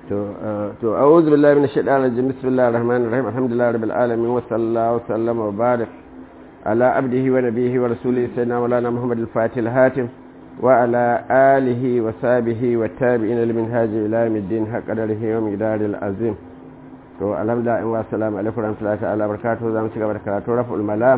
to a'udhu billahi minash shaitanir rajim bismillahir rahmanir rahim alhamdulillahi rabbil alamin wa sallallahu wa sallama wa barik ala abdihi wa nabiyhi wa rasulihi sayyidina maulana muhammad al-fatih al-hatim wa ala alihi wa sahbihi wa tabi'in limin haji ila yawmiddin haqqadarihi wa miqdaril azim to alhamdulillah wa assalamu alaikum wa rahmatullahi ta'ala barakatuh zamu ci gaba da karatu raf'ul malam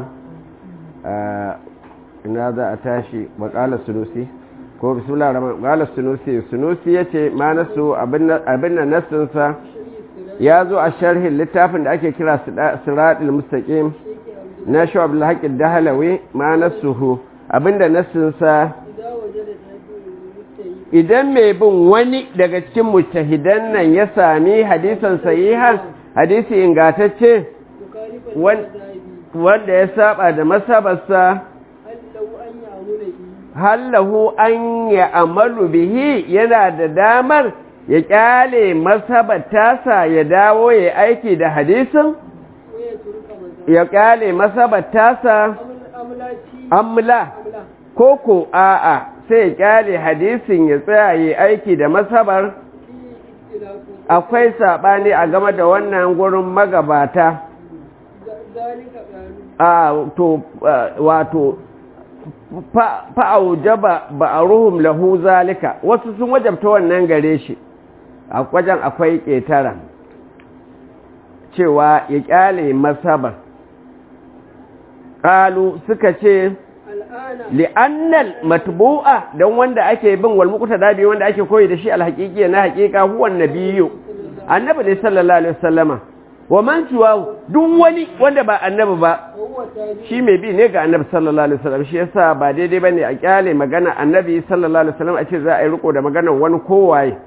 ina za a tashi maqalar sunusi ko bismillah rahman qala sunusi sunusi yace ma nasu abin nan nasin sa ya zo a sharhin littafin da ake kira siratul mustaqim na shu'ab al-haqq ad-dahlawi ma nasuhu abinda nasin sa idan mai bin wani daga cikin mujtahidan nan ya sami hadisan sahihan hadisi ingatacce wanda ya saba da masabarsa hallahu an ya amalu bihi yana da damar ya kyale masabar tasa ya dawo ya aiki da hadisin ya kyale masabar tasa amla koko a'a sai ya kyale hadisin ya tsaya ya aiki da masabar akwai saɓani a game da wannan gurin magabata a to wato fa'aujaba ba a ruhun lahu zalika wasu sun wajabta wannan gare shi a wajen akwai ƙetara cewa ya ƙyale masabar ƙalu suka ce li'annal matbu'a don wanda ake bin walmukuta dabi wanda ake koyi da shi alhaƙiƙi na haƙiƙa huwan nabiyu annabi ne sallallahu alaihi wasallama wa man siwa duk wani wanda ba annabi ba shi mai bi ne ga annabi sallallahu alaihi wasallam shi yasa ba daidai bane a kyale magana annabi sallallahu alaihi wasallam a ce za a yi riko da maganar wani kowaye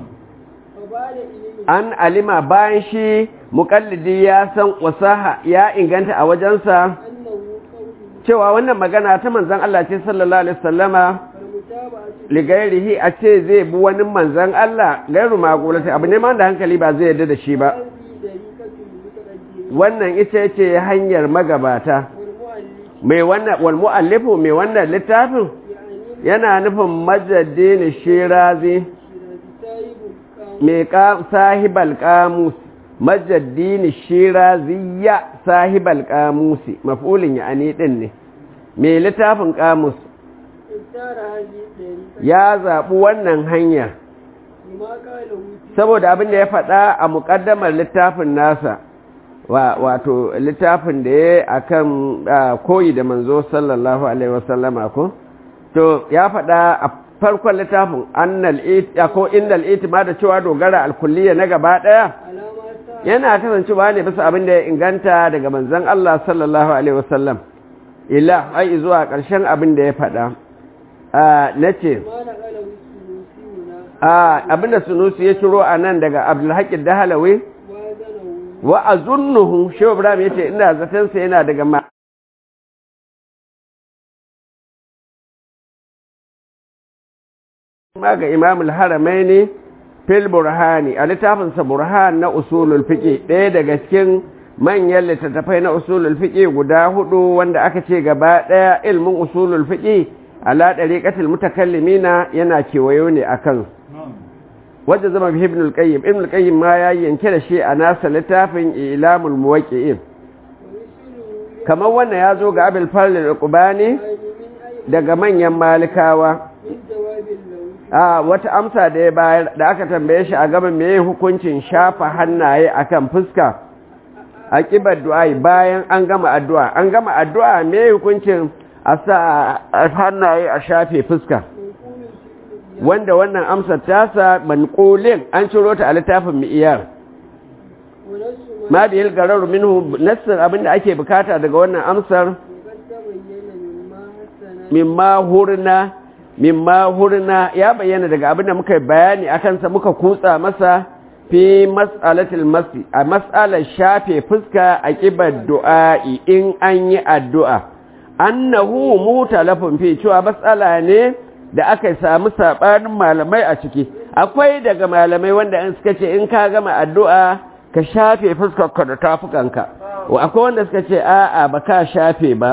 an alima bayan shi muqallidi ya san wasaha ya inganta a wajensa cewa wannan magana ta manzon Allah ce sallallahu alaihi wasallama ligairihi a ce zai bi wani manzon Allah gairu magulata abu ne ma da hankali ba zai yarda da shi ba wannan ita ce hanyar magabata mai wannan wal muallifu mai wannan littafin yana nufin majaddin shirazi mai sahibal qamus majaddin shiraziya sahibal qamusi maf'ulin ya'ani din ne mai littafin qamus ya zaɓi wannan hanyar saboda abin da ya faɗa a muƙaddamar littafin nasa wato littafin da ya akan koyi da manzo sallallahu alaihi wasallama ko to ya faɗa a farkon littafin annal ko innal itima da cewa dogara alkulliya na gaba ɗaya yana kasancewa ne bisa abin da ya inganta daga manzon Allah sallallahu alaihi wasallam ila ai zuwa ƙarshen abin da ya faɗa na ce abin da sunusi ya ciro a nan daga abdulhaƙi da halawe wa a zunnuhu shehu ibrahim ya ce ina zatensa yana daga ma ga imamul haramai ne fil burhani a littafinsa burhan na usulul fiƙi ɗaya daga cikin manyan littattafai na usulul fiƙi guda hudu wanda aka ce gaba ɗaya ilmin usulul fiƙi ala ɗariƙatul mutakallimina yana kewayo ne a kansu wadda zama bi ibn al-qayyim ibn al-qayyim ma ya yanke da shi a nasa littafin ilamul muwaqqi'in kamar wannan ya zo ga abul farl al-qubani daga manyan malikawa a wata amsa da ya bayar da aka tambaye shi a gaban meye hukuncin shafa hannaye akan fuska a kibar du'a bayan an gama addu'a an gama addu'a meye hukuncin a sa hannaye a shafe fuska wanda wannan amsar tasa manqulin an ciro ta a littafin mi'iyar ma bi garar minhu nassar abinda ake bukata daga wannan amsar mimma hurna mimma hurna ya bayyana daga abinda muka bayani akan sa muka kutsa masa fi mas'alatil masi a mas'alar shafe fuska a kibar du'a'i in an yi addu'a annahu mutalafin fi cewa mas'ala ne da aka samu saɓanin malamai a ciki akwai daga malamai wanda in suka ce in ka gama addu'a ka shafe fuskarka da tafukanka akwai wanda suka ce a'a ba ka shafe ba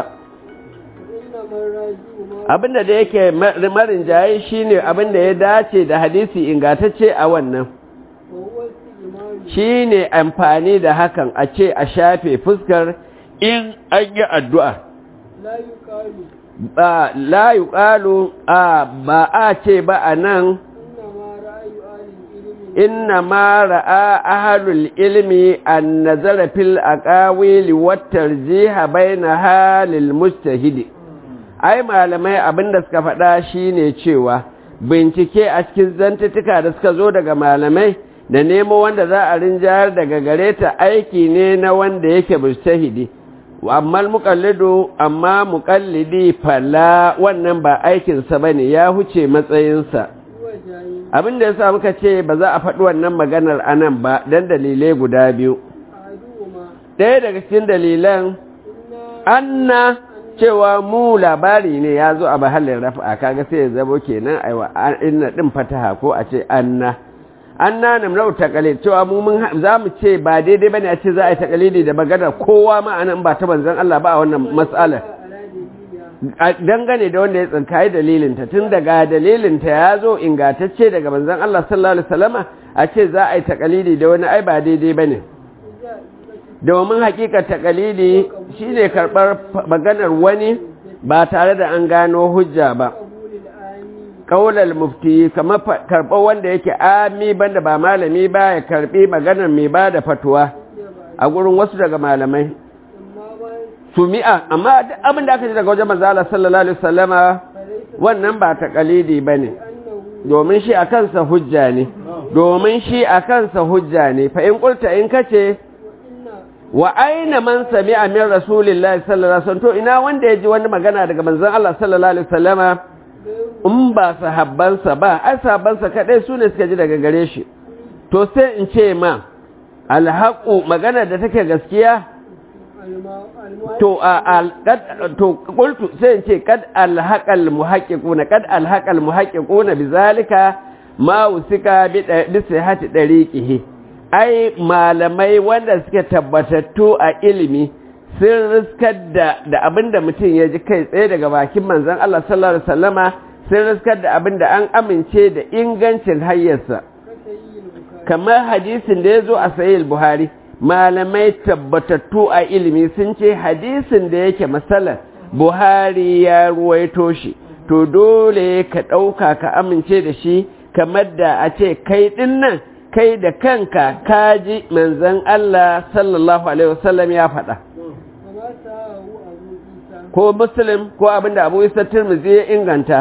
abinda da yake marin jaye shine abinda ya dace da hadisi ingatacce a wannan وهو استجمال shi ne amfani da hakan a ce a shafe fuskar in an yi addu'a لا يقال ba la yuqalu a ba a ce ba a nan إنما رأي أهل العلم inna ma ra'a ahlul ilmi an nazara fil aqawili wat tarjiha bainaha lil mujtahidi ai malamai abinda suka faɗa shine cewa bincike a cikin zantutuka da suka zo daga malamai da nemo wanda za a rinjayar daga gare ta aiki ne na wanda yake mujtahidi amma muqallidu amma muqallidi fala wannan ba aikinsa bane ya huce matsayinsa هو جاهل abin da yasa muka ce ba za a faɗi wannan maganar anan ba dan dalilai guda biyu أحدهما ɗaya daga cikin dalilan إنا anna cewa mu labari ne ya zo a mahallin rafa kaga sai ya zabo kenan aiwa inna din fataha ko a ce anna anna nam nau taqalid cewa mu mun za mu ce ba daidai bane a ce za a yi taqalidi da maganar kowa ma anan ba ta manzon Allah ba a wannan mas'alar على دليلها a dangane da wanda ya tsinkayi dalilinta tun daga dalilinta ya zo ingatacce daga manzon Allah sallallahu alaihi wasallama a ce za a yi taqalidi da wani ai ba daidai bane إذا أثبت domin hakikar takalidi shine karɓar maganar wani ba tare da an gano hujja ba قبول الآمين kaular mufti kamar karɓar wanda yake ami banda ba malami ba ya karɓi maganar mai ba da fatuwa a gurin wasu daga malamai أما بعد sumi'a amma duk abin da aka ji daga wajen manzo Allah sallallahu alaihi wasallama فليس wannan ba takalidi bane أنه domin shi a kansa hujja ne domin shi a kansa hujja ne fa in qulta in kace وإن wa aina man sami'a min rasulillahi sallallahu alaihi wasallam to ina wanda ya ji wani magana daga manzon Allah sallallahu alaihi wasallama غير in ba sahabbansa ba ai sahabbansa kadai su ne suka ji daga gare shi to sai in ce ma alhaqu magana da take gaskiya الماء الماء to a al kad to qultu sai in ce kad alhaqal muhaqqiquna kad alhaqal muhaqqiquna bizalika ma usika bi da- bi sihhati dariqihi ai malamai wanda suke tabbatattu a ilimi sun riskar da da abinda mutum ya ji kai tsaye daga bakin manzon Allah sallallahu alaihi wasallama sun riskar da abinda an amince da ingancin hayyarsa كسيء البكاء kamar hadisin da ya zo a sahih buhari malamai tabbatattu a ilimi sun ce hadisin da yake masalar buhari ya ruwaito shi to dole ka ɗauka ka amince da shi kamar da a ce kai ɗin nan kai da kanka kaji manzan Allah sallallahu alaihi wasallam ya faɗa وما ساه أبو عيسى ko muslim ko abinda abu isa tirmidhi ya inganta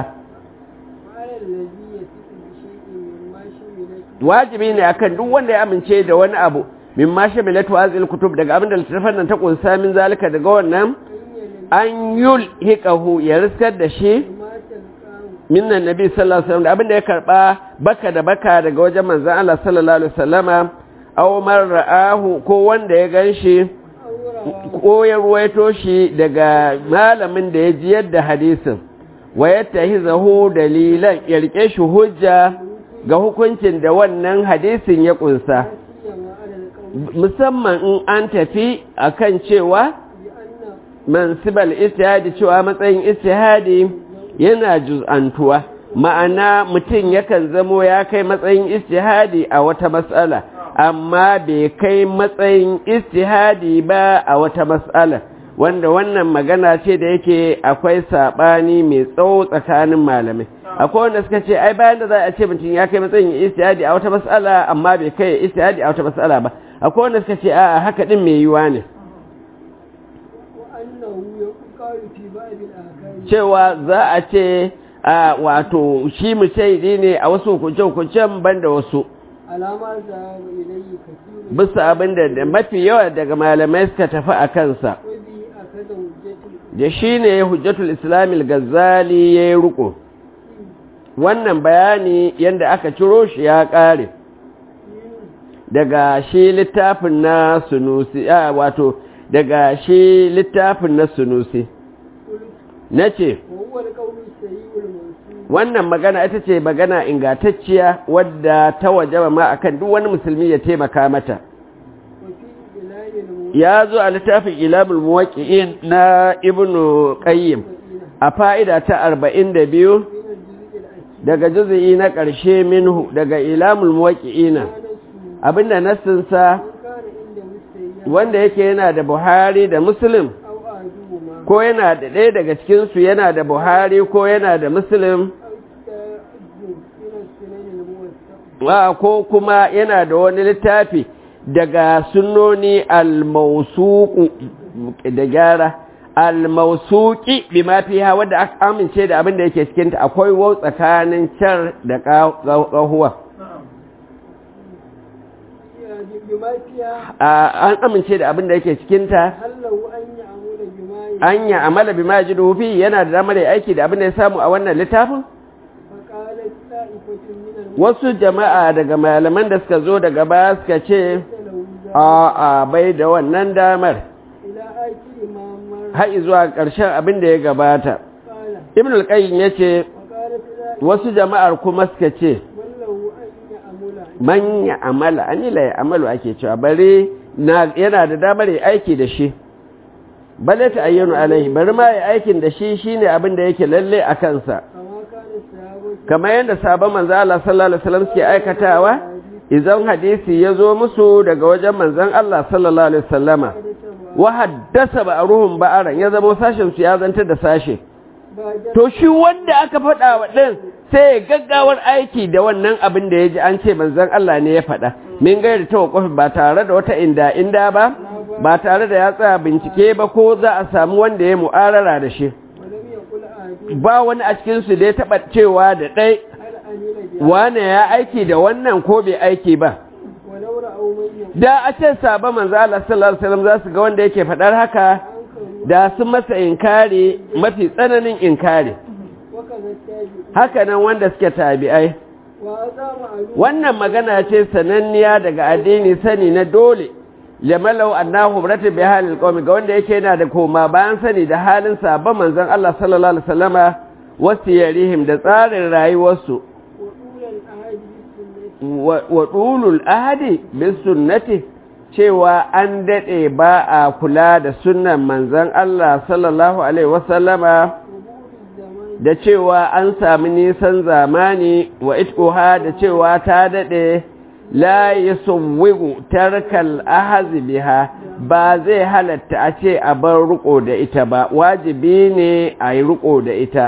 وعلى الذي يثق بشيء مما شملت wajibi ne akan duk wanda ya amince da wani abu min ma shamilatu hazil kutub daga abin da littafin nan ta kunsa min zalika daga wannan أن يلد an yul hiqahu ya riskar da shi ما تلقاه min annabi sallallahu alaihi wasallam da abin da ya karba baka da baka daga wajen manzon Allah sallallahu alaihi wasallama aw man ra'ahu ko wanda ya ganshi أو رواه ko ya ruwaito shi daga malamin da ya ji yadda hadisin wa yattahizahu dalilan ya rike shi hujja ga hukuncin da wannan hadisin ya kunsa سيما على القول musamman in an tafi akan cewa بأن mansibal istihadi cewa matsayin istihadi yana juz'antuwa ma'ana mutum yakan zamo ya kai matsayin istihadi a wata matsala amma bai kai matsayin istihadi ba a wata matsala wanda wannan magana ce da yake akwai sabani mai tsawo tsakanin malamai akwai wanda suka ce ai bayan da za a ce mutum ya kai matsayin istihadi a wata matsala amma bai kai istihadi a wata matsala ba akwai wanda suka ce a'a haka din mai yiwa ne وأنه يقال في بعض الآكام cewa za a ce a wato shi mushaidi ne a wasu hukunce-hukuncen banda wasu على ما ذهب إليه كثير bisa abin da da mafi yawa daga malamai suka tafi a kansa وبه أخذ حجة da shi ne hujjatul islamil gazali ya yi riko wannan bayani yadda aka ciro shi ya ƙare daga shi littafin na sunusi a wato daga shi littafin na sunusi na ce وهو القول السليم المنصوب wannan magana ita ce magana ingantacciya wadda ta wajaba ma akan duk wani musulmi ya taimaka mata وفي إلال الموت ya zo a littafin ilamul muwaqqi'in na ibnu qayyim a fa'ida ta 42 من الجزء الأكيد daga juz'i na ƙarshe minhu daga ilamul muwaqqi'ina نفسه abinda nassinsa من كان عند مستيا wanda yake yana da buhari da muslim أو أحدهما ko yana da ɗaya daga cikinsu yana da buhari ko yana da muslim أو التأجل من السنن الموثقة wa ko kuma yana da wani littafi daga sunnoni al-mawsuqu da gyara al-mawsuqi bima fiha wanda aka amince da abin da yake cikin ta akwai wau tsakanin char da qahuwa بما فيها an amince da abin da yake cikin ta هل له أن يعمل بما an ya amala bima yajidu fi yana da damar ya aiki da abin da ya samu a wannan littafin فقالت طائفة من wasu jama'a daga malaman da suka zo daga baya suka ce المسلمين a a bai da wannan damar إلى آخر ما مر har zuwa ƙarshen abin da ya gabata قال ibn al-qayyim yace وقالت طائفة wasu jama'ar kuma suka ce من له أن يعمل man ya amala anila ya amalu ake cewa bare na yana da damar ya aiki da shi bale ta ayyanu alaihi bari ma ya aikin da shi shine abin da yake lalle a kansa كما كان الصحابة kamar yadda sabon manzo Allah sallallahu alaihi wasallam suke aikatawa idan hadisi ya zo musu daga wajen manzon Allah sallallahu alaihi wasallama wa haddasa ba'ruhum ba'aran ya zama sashin su ya zantar da sashe بعد to shi wanda aka faɗa wa ɗin sai ya gaggawar aiki da wannan abin da ya ji an ce manzon Allah ne ya faɗa min gairi ta waƙofi ba tare da wata inda inda ba ba tare da ya tsaya bincike ba ko za a samu wanda ya mu'arara da shi ولم يقل أحد ba wani a cikinsu da ya taɓa cewa da ɗai هل عمل بها wane ya aiki da wannan ko bai aiki ba ولو رأوا من يقول da a ce sabon manzo Allah sallallahu alaihi wasallam za su ga wanda yake faɗar haka أنكروا da sun masa inkari mafi tsananin inkari وكذا التابعين haka nan wanda suke tabi'ai وهذا معلوم wannan magana ce sananniya daga addini sani na dole lamalau annahu rata bi halil qaumi ga wanda yake yana da koma bayan sani da halin sabon manzon Allah sallallahu alaihi wasallama wasiyarihim da tsarin rayuwarsu وطول الأهد بالسنة wa wa dulul ahadi bis sunnati cewa an dade ba a kula da sunnan manzon Allah sallallahu alaihi wasallama وبعد الزمان da cewa an sami nisan zamani wa itkuha da cewa ta daɗe la yusawwigu tarkal ahzi biha ba zai halatta a ce a bar riko da ita ba wajibi ne a yi riko da ita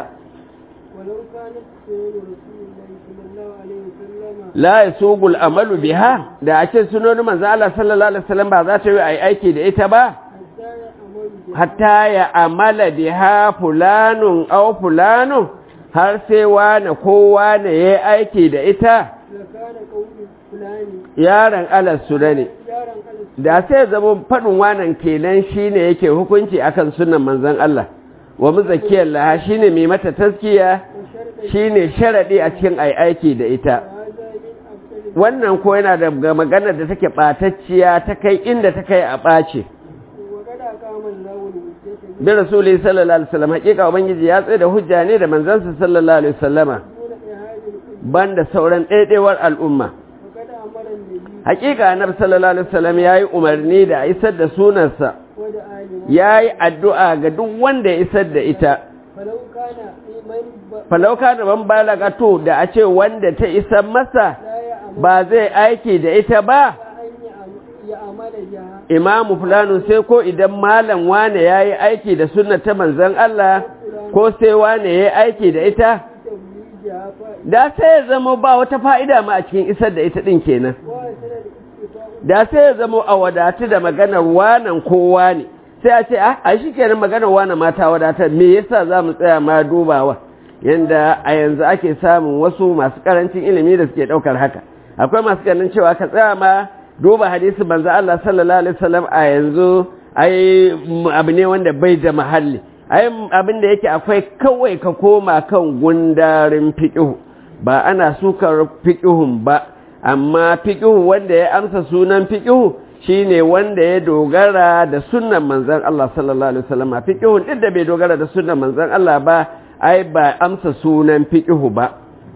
ولو كانت سنن رسول الله صلى الله عليه وسلم la yasugul amalu biha da a ce sunonin manzo Allah sallallahu alaihi wasallam ba za ta yi ai aiki da ita ba حتى يعمل بها hatta ya amala biha fulanun aw fulanun har sai wani ko wani yayi aiki da ita لكان قول فلان yaron alassu da ne جارا على da sai zama faɗin wanan kenan shine yake hukunci akan sunan manzon Allah wa muzakiyar laha shine mai mata taskiya وشرط shine sharadi a cikin ai aiki da ita هذا من أفضل wannan ko yana da maganar da take ɓatacciya ta kai inda ta kai a ɓace وقد أقام الله الحجة bi rasuli sallallahu alaihi wasallam hakika ubangiji ya tsaye da hujja ne da manzansa sallallahu alaihi wasallama دون إعادة الحجة banda sauran ɗaiɗaiwar al'umma وقد أمر النبي hakika annabi sallallahu alaihi wasallam yayi umarni da a isar da sunansa ودعا لمن yayi addu'a ga duk wanda ya isar da ita فلو كان من ب- falauka da ban balaga to da a ce wanda ta isar masa لا يعمل ba zai aiki da ita ba أن يعم- يعمل بها imamu fulanu sai ko idan malam wane yayi aiki da sunnar ta manzon Allah ko sai wane yayi aiki da ita تبليغها فائدة da sai ya zama ba wata fa'ida ma a cikin isar da ita din kenan وأسر الاستفاء da sai ya zama a wadatu da maganar wanan kowa ne sai a ce a shi kenan maganar wana mata wadatar me yasa za mu tsaya ma dubawa yanda a yanzu ake samun wasu masu karancin ilimi da suke daukar haka akwai masu ganin cewa ka tsaya ma duba hadisi banza Allah sallallahu alaihi wasallam a yanzu ai abu ne wanda bai da mahalli ai abin da yake akwai kawai ka koma kan gundarin fiqh ba ana sukar fiqhun ba amma fiƙihu wanda ya amsa sunan fiƙihu shine wanda ya dogara da sunnan manzon Allah sallallahu alaihi wasallam fiƙihun duk da bai dogara da sunnan manzon Allah ba ai ba amsa sunan fiƙihu ba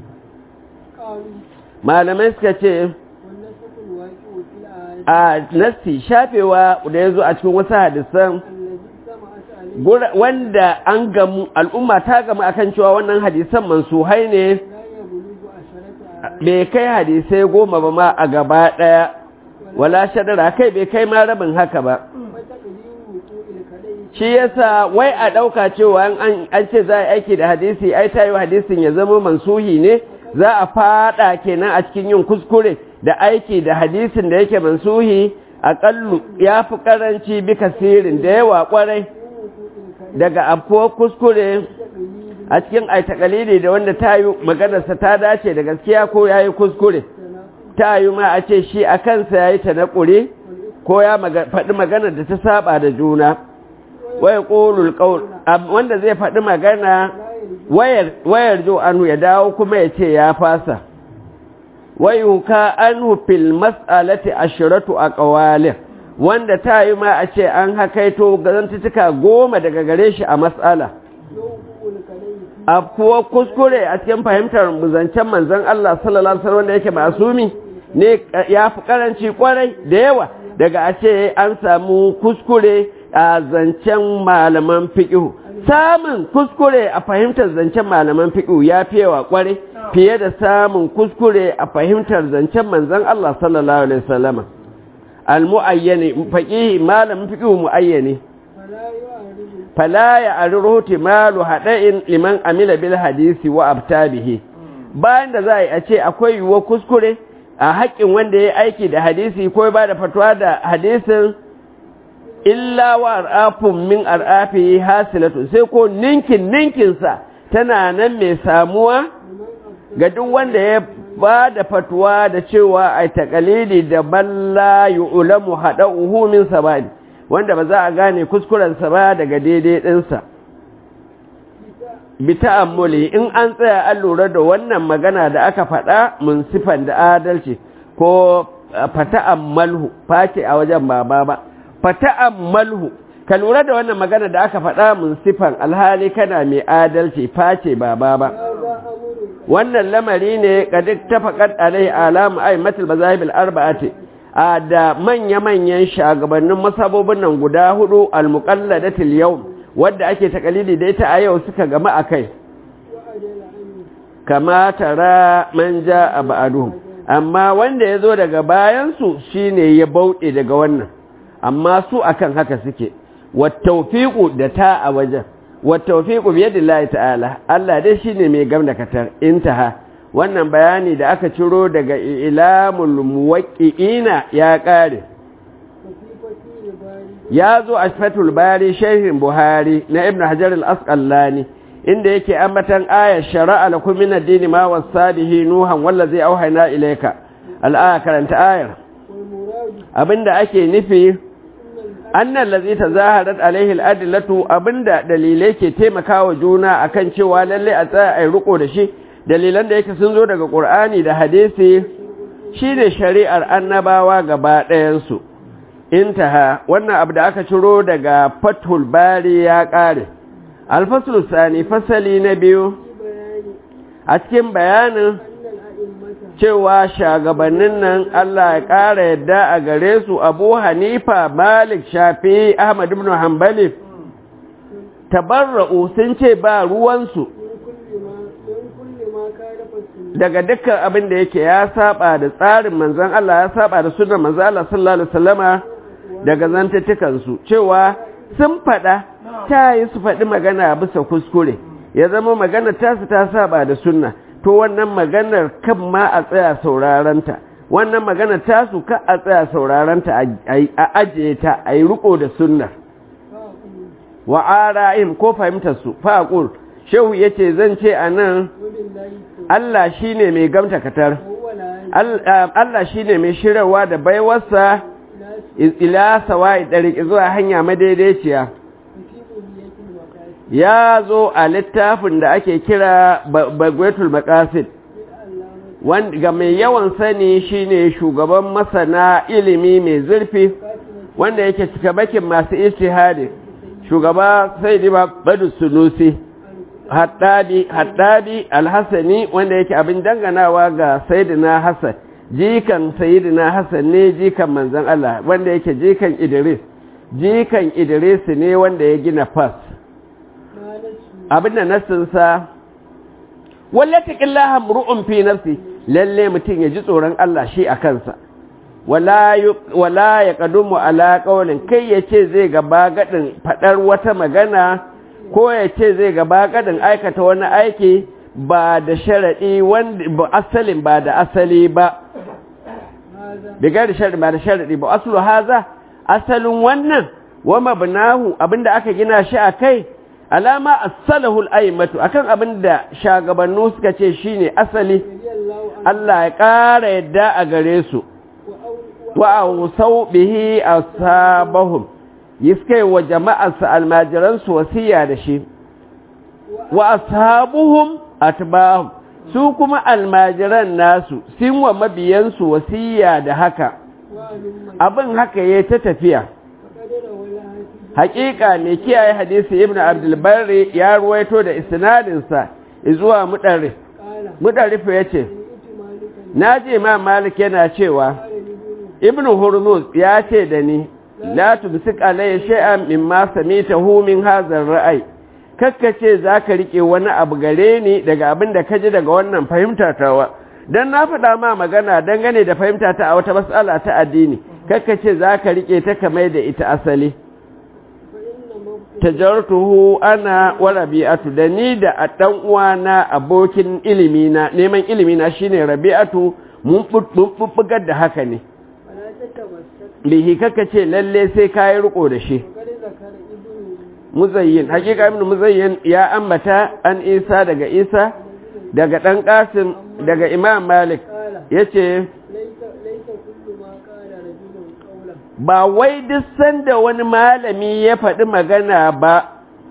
قالوا malamai suka ce والنسخ الواقع في الآية a nasti shafewa da ya zo a cikin wasu hadisan الذي سمعت عليه gura- wanda an gamu al'umma ta gamu akan cewa wannan hadisan mansuhai ne لا يبلغ عشرة آيات bai kai hadisai goma ba ma a gaba ɗaya wala shadara kai bai kai ma rabin haka ba وتقدير وقوع الكلام shi yasa wai a ɗauka cewa an an ce za a yi aiki da hadisi ai ta yi hadisin ya zama mansuhi ne za a fada kenan a cikin yin kuskure da aiki da hadisin da yake mansuhi aƙallu ya fi ƙaranci bi kasirin da yawa ƙwarai daga afkuwar kuskure a cikin aitakalili da wanda ta yi maganarsa ta dace da gaskiya ko ya yi kuskure ta yi ma a ce shi a kansa ya yi ta na ƙure ko ya maga- faɗi maganar da ta saba da juna wai ƙolul ƙaul wanda zai faɗi magana wayar wayar jo anhu ya dawo kuma ya ce ya fasa wayuka anhu fil mas'alati ashratu aqwalih wanda ta yi ma a ce an hakaito gazantuka goma daga gare shi a mas'ala وقوع الكلام a kuwa kuskure a cikin fahimtar zancen manzon Allah sallallahu alaihi wasallam da yake masumi ne ya fi karanci kwarai da yawa daga a ce an samu kuskure a zancen malaman fiqh samun kuskure a fahimtar zancen malaman fiqh ya fi yawa kwarai fiye da samun kuskure a fahimtar zancen manzon Allah sallallahu alaihi wasallam al-muayyani faqih malamin fiqh muayyani فلا يعرض fala ya ariru timalu haɗa'in liman amila bil hadisi wa abtabihi bayan da za a yi a ce akwai yiwuwa kuskure a haƙƙin wanda ya yi aiki da hadisi ko ba da fatuwa da hadisin illa wa ar'afun min ar'afihi hasilatu sai ko ninkin ninkinsa tana nan mai samuwa ga duk wanda ya ba da fatuwa da cewa ai takalili da balla yu'lamu hada'uhu min sabani wanda ba za a gane kuskurensa ba daga daidai ɗinsa. Bi ta'ammuli in an tsaya an lura da wannan magana da aka faɗa mun sifan da adalci ko fata'ammalhu face a wajen baba ba. Fata'ammalhu ka lura da wannan magana da aka faɗa mun sifan alhali kana mai adalci face baba ba. هذا أمر Wannan lamari ne ga duk tafaƙar alai alamu aimatul mazahibil arba'ati a da manya-manyan shagabannin masabobin nan guda hudu al-muqalladatil yau wadda ake takalidi da ita a yau suka gama a kai وأجل عنه kama tara man ja a ba'adu amma wanda ya zo daga bayansu shine ya bauɗe daga wannan amma su akan haka suke wattaufiqu da ta a wajen wattaufiqu biyadillahi ta'ala Allah dai shine mai gamda katar intaha wannan bayani da aka ciro daga ilamul muwaqqi'ina ya kare وصفتي لباري ya zo a fatul bari shehin buhari na ibn hajar al-asqalani inda yake ambatan ayar shara'a lakum min ad-din ma wasa bihi nuhan wallazi auhayna ilayka al-aya karanta ayar والمراد abinda ake nufi أن annal ladzi tazaharat alaihi al-adillatu abinda dalilai ke taimakawa juna akan cewa lalle a tsaya ai riko da shi dalilan da yake sun zo daga qur'ani da hadisi shine shari'ar annabawa gaba ɗayan su intaha wannan abu da aka ciro daga fathul bari ya ƙare alfasul sani fasali na biyu في بيان a cikin bayanin أن الأئمة cewa shagabannin nan Allah ya ƙara yadda a gare su Abu Hanifa Malik Shafi Ahmad ibn Hanbali tabarra'u sun ce ba ruwansu من كل ما من كل ما كان فالسنة daga dukkan abin da yake ya saba da tsarin manzon Allah ya saba da sunnar manzon Allah sallallahu alaihi wasallama daga zantattukan su cewa sun faɗa ta yi su faɗi magana bisa kuskure ya zama magana ta su ta saba da sunna to wannan maganar kan ma a tsaya saurarenta wannan magana ta su ka a tsaya saurarenta a ajiye ta a yi riko da sunnar فأقول wa ara'im ko fahimtar su faqul shehu yace zan ce anan وبالله Allah shine mai gamta katar وهو لا Al- Allah shine mai shirarwa da baiwarsa لا ila sawa'i dariqi zuwa hanya madaidaiciya في بنية المقاصد ya zo a littafin da ake kira Ba- bagwetul maqasid للعلامة wanda ga mai yawan sani shine shugaban masana ilimi mai zurfi قاسمة wanda yake cika bakin masu ijtihadi shugaba sayyidi badu sunusi haddadi haddadi alhassani wanda yake abin danganawa ga sayyidina hassan jikan sayyidina hassan ne jikan manzon Allah wanda yake jikan idris jikan idris ne wanda ya gina fas ما نسوا abin da nassinsa wallata qillaha mru'un fi nafsi lalle mutum ya ji tsoron Allah shi a kansa wala wala ya kadumu ala qaulin kai yace zai gaba gadin fadar wata magana ko yace zai gaba gadin aikata wani aiki ba da sharadi wanda ba asalin ba da asali ba bigar da sharadi ba da sharadi ba aslu haza asalin wannan wa mabnahu abinda aka gina shi akai alama as-salahul aimatu akan abinda shagabannu suka ce shine asali Allah ya ƙara yadda a gare su wa awsau bihi ashabahum yiskai wa jama'arsa almajiransu wasiya da shi wa ashabuhum atba'ahum su kuma almajiran nasu sun wa mabiyansu wasiya da haka abin haka ya ta tafiya hakika mai kiyaye hadisi ibn abdulbari ya ruwaito da isnadinsa zuwa mudarrif mudarrif ya ce na je ma malik yana cewa ibn hurmuz ya ce da ni la tumsik alayya shay'an mimma samitahu min hadha ar-ra'y kakkace zaka rike wani abu gare ni daga abin da kaji daga wannan fahimta tawa dan na faɗa ma magana dangane da fahimta ta a wata mas'ala ta addini kakkace zaka rike ta kamar da ita asali tajartuhu ana wa rabi'atu da ni da dan uwana abokin ilimina neman ilimina shine rabi'atu mun bubbugar da haka ne bihi kaka ce lalle sai kayi riko da shi muzayyin hakika ibn muzayyin ya ambata an isa daga isa daga dan qasim daga imam malik yace ba wai duk sanda wani malami ya faɗi magana ba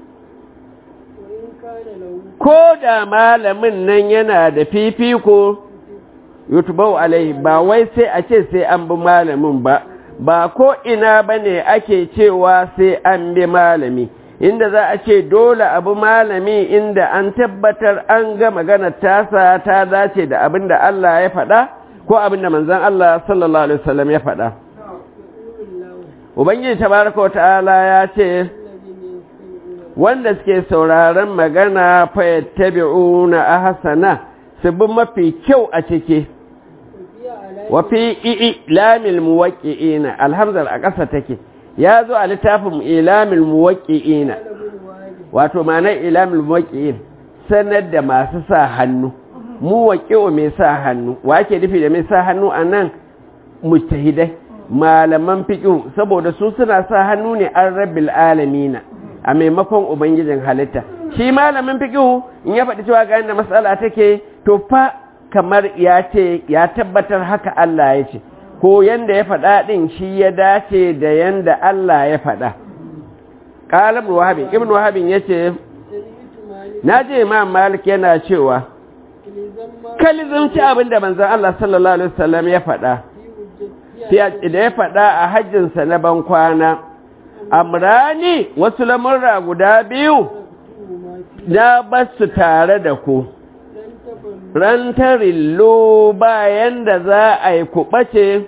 ko da malamin nan yana da fifiko yutubau alai ba wai sai a ce sai an bi malamin ba ba ko ina ba ne ake cewa sai an bi malami inda za a ce dole abu malami inda an tabbatar an ga maganar tasa ta dace da abin da Allah ya faɗa ko abin da manzan Allah sallallahu Alaihi wasallam ya faɗa. Ubangiji tabaraka wata'ala ya ce, wanda suke sauraron magana fayattabi'una ahsana su bi mafi kyau a ciki. wafi ilamil muwaƙi'ina alhamdar a ƙasa take ya zo a littafin ilamil muwaƙi'ina wato ma'anar ilamil muwaƙi'in sanar da masu sa hannu muwaƙi'u mai sa hannu wa ake nufi da mai sa hannu a nan mujtahidai malaman fiƙi saboda su suna sa hannu ne an rabbil alamina a maimakon ubangijin halitta shi malamin fiƙi in ya faɗi cewa ga yadda matsala take to fa kamar ya ce ya tabbatar haka Allah ya ce ko yanda ya faɗa ɗin shi ya dace da yanda Allah ya faɗa ƙalar wahabin ibn wahabin ya ce na je imam malik yana cewa kalizanci abin da manzan Allah sallallahu alaihi wasallam ya faɗa da ya faɗa a hajjinsa na ban kwana amrani wasu lamurra guda biyu na basu tare da ku ran tarillo bayan da za a yi kuɓace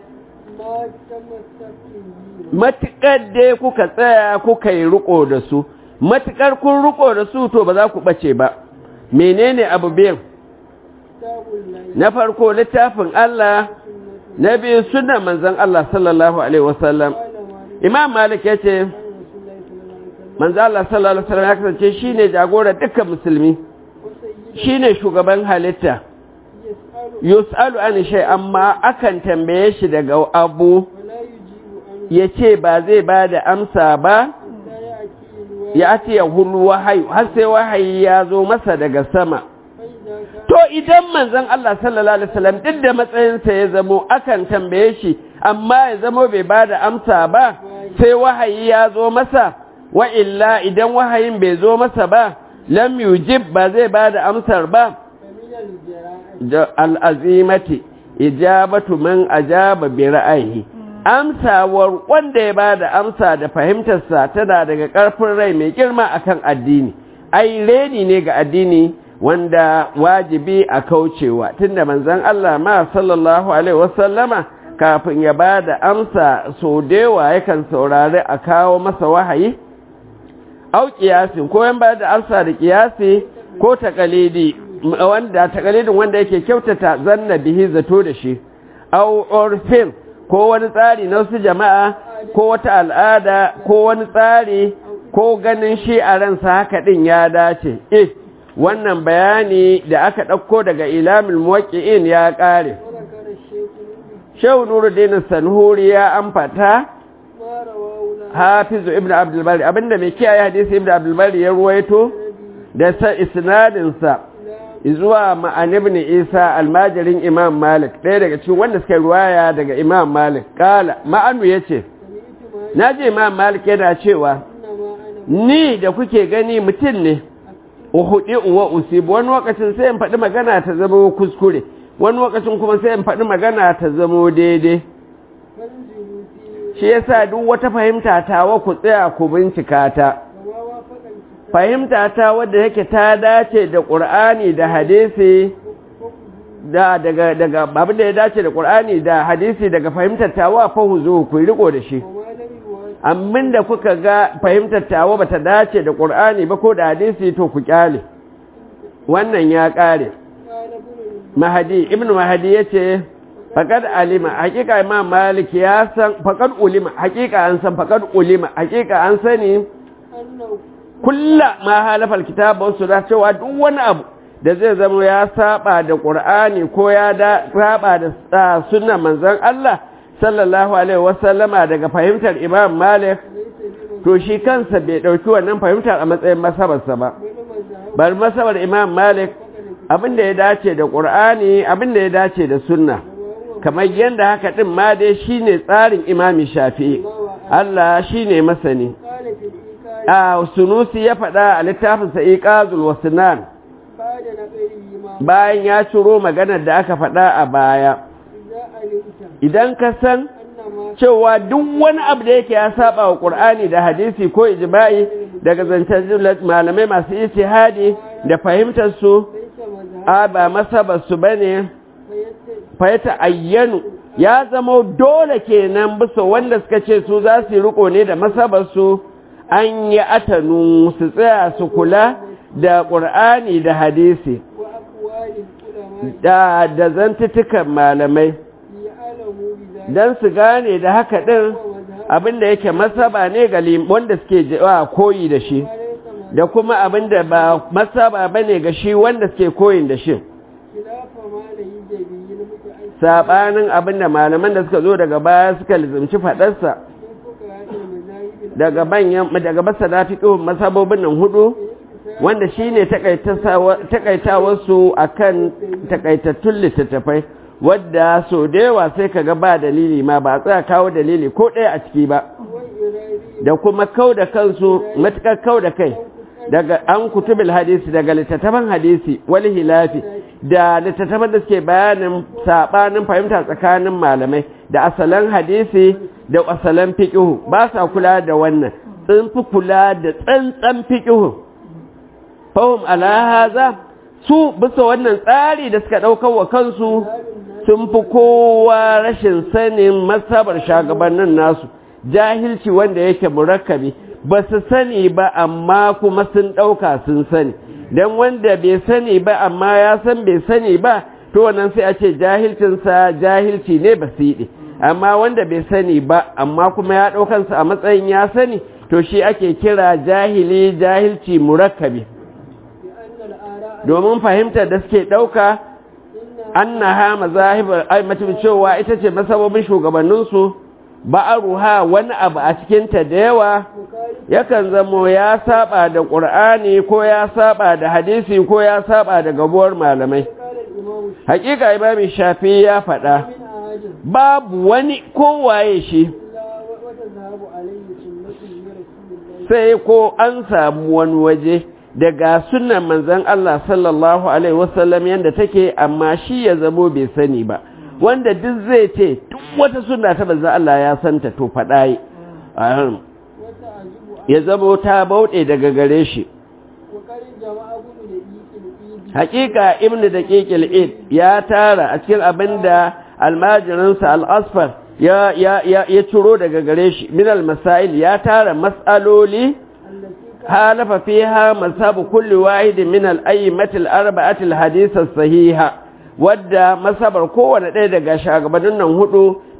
matuƙar dai kuka tsaya kuka yi riko da su matuƙar kun riko da su to ba za ku ɓace ba menene abu biyan na farko littafin Allah na biyu suna manzan Allah sallallahu Alaihi wasallam imam malik ya ce manzan Allah sallallahu Alaihi wasallam ya kasance shi ne jagorar dukkan musulmi shi ne shugaban halitta yus'alu an shay amma akan tambaye shi daga abu ya ce ba zai ba da amsa ba ya ce ya hulu wahayu har sai wahayi ya zo masa daga sama to idan manzon Allah sallallahu alaihi wasallam duk da matsayinsa ya zamo akan tambaye shi amma ya zamo bai ba da amsa ba sai wahayi ya zo masa wa illa idan wahayin bai zo masa ba lam yujib ba zai ba da amsar ba da al'azimati ijabatu man ajaba bi ra'ayi amsawar wanda ya ba da amsa da fahimtarsa tana daga ƙarfin rai mai girma akan addini ai reni ne ga addini wanda wajibi a kaucewa tunda manzon Allah ma sallallahu alaihi wasallama kafin ya ba da amsa so dewa yakan saurari a kawo masa wahayi au kiyasin ko yan ba da amsa da kiyasi ko takalidi wanda takalidin wanda yake kyautata zanna bihi zato da shi au urfin ko wani tsari na wasu jama'a ko wata al'ada ko wani tsari ko ganin shi a ransa haka ɗin ya dace eh wannan bayani da aka ɗauko daga ilamul muwaqqi'in ya ƙare وذكر الشيخ نور shehu nuruddin sanhuri ya amfata ما رواه له hafizu ibnu abdul bari abinda mai kiyaye hadisi ibnu abdul bari ya ruwaito da sa isnadinsa zuwa ma'an ibn isa almajirin imam malik ɗaya daga cikin wanda suka ruwaya daga imam malik kala ma'anu ya ce سمعت ما na ji imam malik yana cewa إنما أنا ni da kuke gani mutum ne uhudi uwa usibu wani lokacin sai in faɗi magana ta zama kuskure wani lokacin kuma sai in faɗi magana ta zama daidai فانزلوا فيه shi yasa duk wata fahimta ta wa ku tsaya ku bincika ta وما وافق الكتاب fahimta ta wadda yake ta dace da ƙur'ani da hadisi da daga daga abin da ya dace da ƙur'ani da hadisi daga fahimtar tawa fahuzu ku yi riko da shi وما لم يوافق ammin da kuka ga fahimtar tawa bata dace da ƙur'ani ba ko da hadisi to ku kyale wannan ya ƙare قال ابن mahadi ibn mahadi yace faqad alima haqiqa imam malik ya san faqad ulima haqiqa an san faqad ulima haqiqa an sani أنه kulla ma halafa alkitaba wasu da cewa duk wani abu da zai zama ya saba da qur'ani ko ya da saba da ah, sunnan manzon Allah sallallahu alaihi wasallama daga fahimtar imam malik ليس بمن to shi kansa bai dauki wannan fahimtar a matsayin masabarsa ba بين مذهب bar masabar imam malik abin da ya dace da qur'ani abin da ya dace da sunna kamar yadda haka din ma dai shine tsarin imami shafi'i Allah shine masani قال في الإيكاء a sunusi ya faɗa a littafinsa iqazul wasnan بعد نقله ما bayan ya ciro maganar da aka faɗa a baya إذا علمت idan ka san أن ما cewa duk wani abu da yake ya saba wa qur'ani da hadisi ko ijma'i daga zancen malamai masu ijtihadi da fahimtar su ليس مذهب a ba masabar su bane فيت- fa ya ta'ayyanu ya zama dole kenan bisa wanda suka ce su za su yi riko ne da masabar su an yi atanu su tsaya su kula da qur'ani da hadisi وأقوال العلماء da da zantutukan malamai ليعلموا بذلك don su gane da haka ɗin abin da yake masaba ne ga lim- wanda suke jawa koyi da shi وليس مذهب da kuma abin da ba masaba ba ne ga shi wanda suke koyin da shi خلاف ما ليس به المتأثر saɓanin abin da malaman da suka zo daga baya suka lizimci faɗarsa من فقهاء المذاهب daga banyan daga masana fiƙihun masabobin nan hudu wanda shi ne takaitawarsu a kan takaitattun littattafai wadda so da yawa sai ka ga ba dalili ma ba a tsaya kawo dalili ko ɗaya a ciki ba والإرادي da kuma kau da kansu matuƙar kau da kai daga an kutubil hadisi daga littattafan hadisi wal hilafi da littattafan da suke bayanin sabanin fahimta tsakanin malamai da asalan hadisi da asalan fiqhu ba sa kula da wannan sun fi kula da tsantsan fiqhu fahim ala haza su bisa wannan tsari da suka ɗaukar wa kansu sun fi kowa rashin sanin masabar shagabannin nasu jahilci wanda yake murakkabi ba su sani ba amma kuma sun ɗauka sun sani don wanda bai sani ba amma ya san bai sani ba to wannan sai a ce jahilcinsa jahilci ne ba su amma wanda bai sani ba amma kuma ya ɗaukansa a matsayin ya sani to shi ake kira jahili jahilci murakkabi لأن الآراء domin fahimtar da suke ɗauka إنها annaha mazahibar aimatin cewa ita ce masababin shugabanninsu ba'aruha wani abu a cikinta da yawa مخالف yakan zamo ya saba da ƙur'ani ko ya saba da hadisi ko ya saba da gabuwar malamai قال الإمام الشافعي hakika imami shafi ya faɗa من أحد babu wani kowaye shi إلا وتذهب عليه سنة من رسول الله sai ko an samu wani waje daga sunan manzon Allah sallallahu alaihi wasallam yanda take amma shi ya zamo bai sani ba wanda duk zai ce duk wata sunna ta manzon Allah ya santa to faɗa yi Ahem. وتعجب ya zamo ta bauɗe daga gare shi وقال جماعة ابن دقيق الإيدي hakika ibnu daqiqil id ya tara a cikin abinda almajirinsa al-asfar ya ya ya, ya ciro daga gare shi min al-masail ya tara mas'aloli التي halafa fiha mazhabu kulli wahidin min al-a'immati al-arba'ati al-hadith as-sahiha wadda masabar kowane ɗaya daga shagabannin nan hudu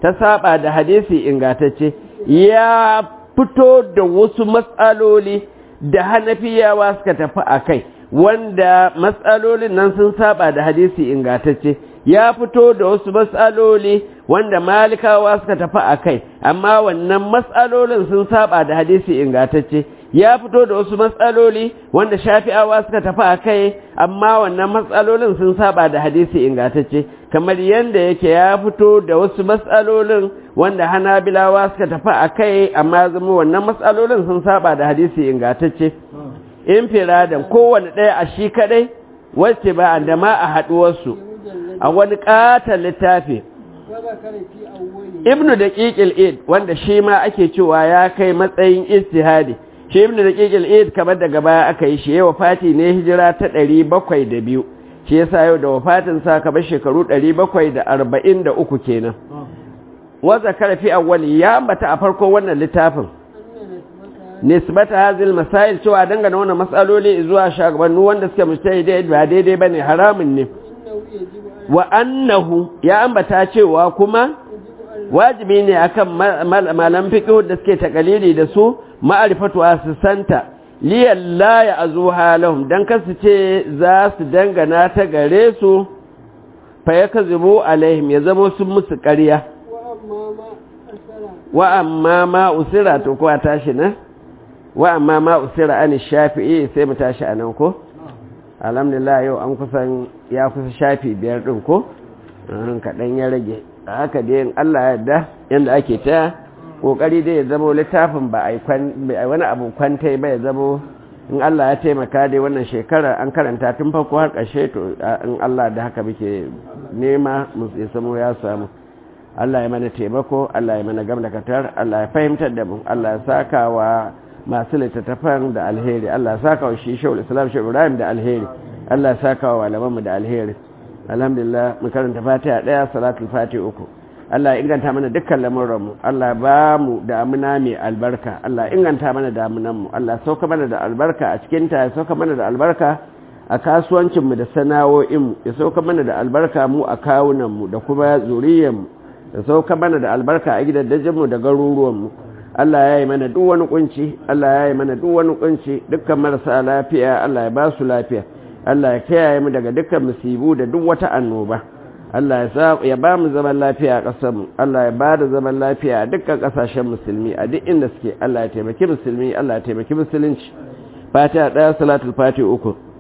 ta saba da hadisi ingantacce ya fito da wasu matsaloli da hanafiyawa suka tafi a kai wanda matsalolin nan sun saba da hadisi ingantacce ya fito da wasu matsaloli wanda malikawa suka tafi a kai amma wannan matsalolin sun saba da hadisi ingantacce ya fito da wasu matsaloli wanda shafi'awa suka tafi a kai amma wannan matsalolin sun saba da hadisi ingantacce kamar yadda yake ya fito da wasu matsalolin wanda hanabilawa suka tafi a kai amma zama wannan matsalolin sun saba da hadisi ingantacce infiradan kowane ɗaya a shi kadai wacce ba da ma a haɗuwarsu a wani ƙaton littafi ibnu da ƙiƙil id wanda shi ma ake cewa ya kai matsayin istihadi shi ibnu da ƙiƙil id kamar daga baya aka yi shi ya wafati ne hijira ta ɗari bakwai da biyu shi yasa yau da wafatin sa kamar shekaru ɗari bakwai da arba'in da uku kenan waza karfi awwali ya ambata a farko wannan littafin nisbata hazil masail cewa dangane wannan matsaloli zuwa shagabannu wanda suke mujtahidai ba daidai bane haramun ne wa annahu ya ambata cewa kuma wajibi ne akan malam fiqh da suke takalili da su ma'rifatu asisanta liyan la ya'zuha lahum dan kasu ce za su dangana ta gare su fa yakzibu alaihim ya zama sun musu ƙarya wa amma ma usira to ko tashi na wa amma ma usira an shafi'i sai mu tashi anan ko alhamdulillah yau an kusan ya kusa shafi biyar din ko an kaɗan ya rage haka dai in Allah ya yarda yanda ake ta kokari dai ya zama littafin ba a wani abu kwantai ba ya zama in Allah ya taimaka dai wannan shekara an karanta tun farko har ƙarshe to in Allah da haka muke nema mu samu ya samu Allah ya mana taimako Allah ya mana gamdakatar Allah ya fahimtar da mu Allah ya saka wa masu littattafan da alheri Allah saka wa shi shawul islam shi ibrahim da alheri Allah saka wa malamanmu da alheri alhamdulillah mu karanta fatiha daya salatul fatiha uku Allah inganta mana dukkan lamuranmu Allah ba mu damuna mai albarka Allah inganta mana damunanmu Allah sauka mana da albarka a cikin ta ya sauka mana da albarka a kasuwancinmu da sana'o'inmu ya sauka mana da albarka mu a kawunanmu da kuma zuriyarmu ya sauka mana da albarka a gidajenmu da garuruwanmu Allah ya yi mana duk wani kunci Allah ya yi mana duk wani kunci dukkan marasa lafiya Allah ya ba su lafiya Allah ya kiyaye mu daga dukkan musibu da duk wata annoba Allah ya sa ya ba mu zaman lafiya a ƙasar mu Allah ya ba da zaman lafiya a dukkan ƙasashen musulmi a duk inda suke Allah ya taimaki musulmi Allah ya taimaki musulunci Fatiha ɗaya salatul fatiha uku